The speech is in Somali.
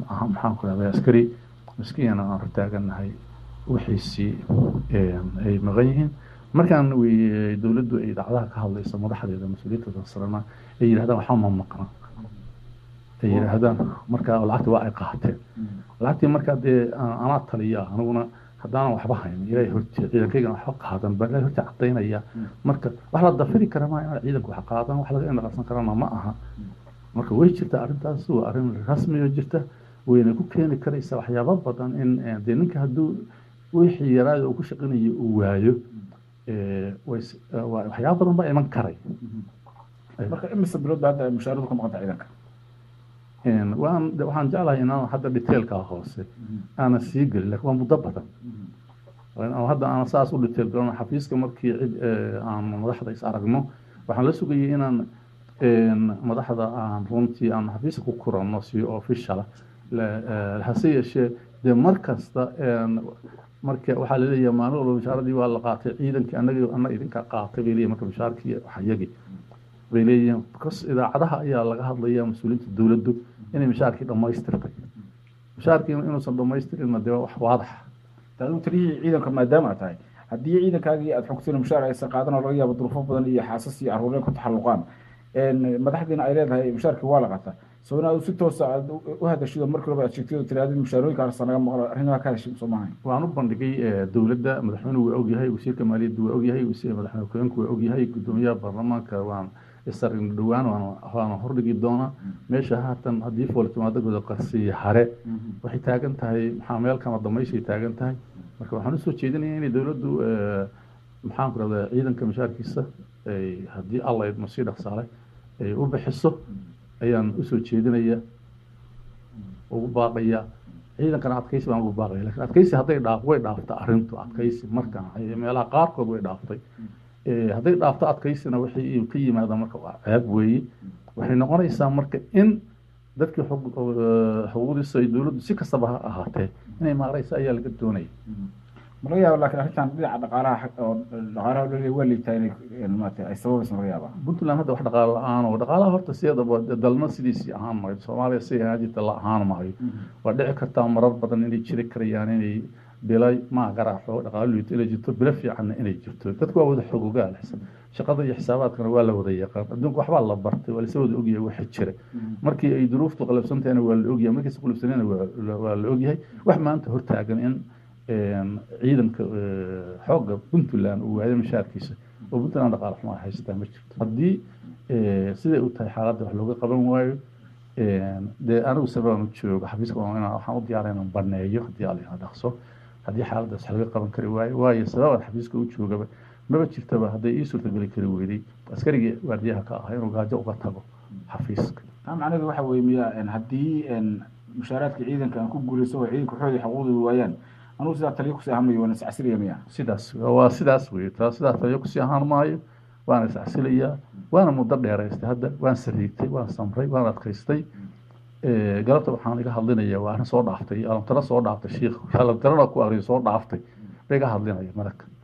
aha maxaan ku rahday askari miskiina aan hortaaganahay wixiisii ay maqan yihiin markaan wey dowladdu ay dhacdaha ka hadlayso madaxdeeda mas-uuliyadda sarena ay yidhahdaan waxba ma maqna ay yidhaahdaan marka lacagti waa ay qaateen lacagtii markaa dee anaa taliya aniguna haddaanan waxba hayn ilaahay horti ciidankaygana waxba qaadan baa ilaahay horti cadaynaya marka wax la dafiri kara maa inaan ciidanku wax qaadan wax laga indhaqarsan karana ma aha marka way jirtaa arrintaas waa arrin rasmi oo jirta wayna ku keeni karaysaa waxyaaba badan in dee ninka hadduu wixii yaraada uu ku shaqinayo uu waayo waxyaaba badan baa iman karay marka imise bilood baa hadda mushaaradu ka maqanta ciidanka waan waxaan jeclahay inaan hadda detailkaa hoose aanan sii gelin lakin waa muddo badan hadda aan saas u detail galan xafiiska markii cid aan madaxda is aragno waxaan la sugayay inaan madaxda aan runtii aan xafiiska ku kuranno si officiala hase yeeshee dee mar kasta marka waxaa laleeyahay maalin walba mashaaradii waa la qaatay ciidankii anaga ana idinka qaatay bay leeyihin marka mashaarkii waxyagii bay leeyihiin bcas idaacadaha ayaa laga hadlaya mas-uuliyiinta dowladdu inay mashaarkii dhammaystirtay mashaarkii inuusan dhammaystirinna dee wax waadax taadu taliyihii ciidanka maadaama tahay haddii ciidankaagii aad xogtay mushaar aysan qaadan oo laga yaabo duruufo badan iyo xaasas iyo caruureen ku taxalluqaan madaxdiina ay leedahay mushaarkii waa la qataa soo inaad si toosa aad u hadashido markii horeba aad sheegtay oo tirahdid mushaarooyinka arsa naga maqlo arrimaha ka hadashay soo maahayn waan u bandhigay dowladda madaxweynuhu waa ogyahay wasiirka maaliyadda waa ogyahay wasiir madaxweyne ku-xigeenku waa ogyahay guddoomiyaha baarlamaanka waan isargn dhowaan waana hordhigi doonaa meesha haatan haddii fooltimaado guda qarsiya hare waxay taagan tahay maxaa meel kama damayshay taagan tahay marka waxaan usoo jeedinaya inay dowladdu maxaan ku rahdaa ciidanka mashaarkiisa haddii alla idmo sii dhaqsaale ay u bixiso ayaan usoo jeedinaya ugu baaqaya ciidankana adkaysi baan ugu baaqaya lakin adkaysi hadday dhaaf way dhaafta arrintu adkaysi markaan meelaha qaarkood way dhaaftay hadday dhaafto adkaysina wixii ka yimaada marka waa ceeb weeye waxay noqonaysaa marka in dadkii xuquuqdiisa ay dowladdu si kastaba ha ahaatee inay maaraysa ayaa laga doonaya ma laga yaaba lakin arrintan dhinaca dhaqaalaha oo dhaqaalaha lole waa liitaa inay maarata ay sababaysa ma laga yaaba puntland hadda wax dhaqaalo la-aan oo dhaqaalaha horta sideedaba dalna sidiisii ahaan maayo soomaaliya si ahaan jirta la ahaan maayo waa dhici kartaa marar badan inay jiri karayaan inay bila ma garaaxo dhaqaalo liito inay jirto bilo fiicanna inay jirto dadku waa wada xogogaal shaqada iyo xisaabaadkana waa la wada yaqaan adduunka waxbaa la bartay waa lasa wada ogyahay waxa jira markii ay duruuftu qalabsantahayna waa la ogyahay markiisa qalabsanayna waa la ogyahay wax maanta hortaagan in ciidanka xoogga puntland uu waayo mashaarkiisa oo puntland dhaqaale xumo ay haysataa ma jirto haddii siday u tahay xaaladda wax looga qaban waayo dee anigu sababaan u joogo xafiiska waxaan u diyaara inaan baneeyo haddii alina dhaqso haddii xaaladdaas wax laga qaban kari waayo waayo sababaan xafiiska u joogaba maba jirtaba hadday ii suurtageli kari weyday askarigii waardiyaha ka ahaa inuu gaajo uga tago xafiiska taa macnaheedu waxa weeye miya haddii mushaaraadka ciidanka aan ku guulayso oo ciidanka waxooda xuquuqdooda waayaan anugu sidaa taliyo kusii ahaan mayo waana iscasiliya miya sidaas waa sidaas wey taa sidaa taliyo kusii ahaan maayo waana iscasilayaa waana muddo dheeraystay hadda waan sariigtay waan samray waan adkaystay galabta waxaan iga hadlinaya waa arrin soo dhaaftay alamtaro soo dhaaftay shiikh alamtarana ku akriyo soo dhaaftay ba iga hadlinaya maraka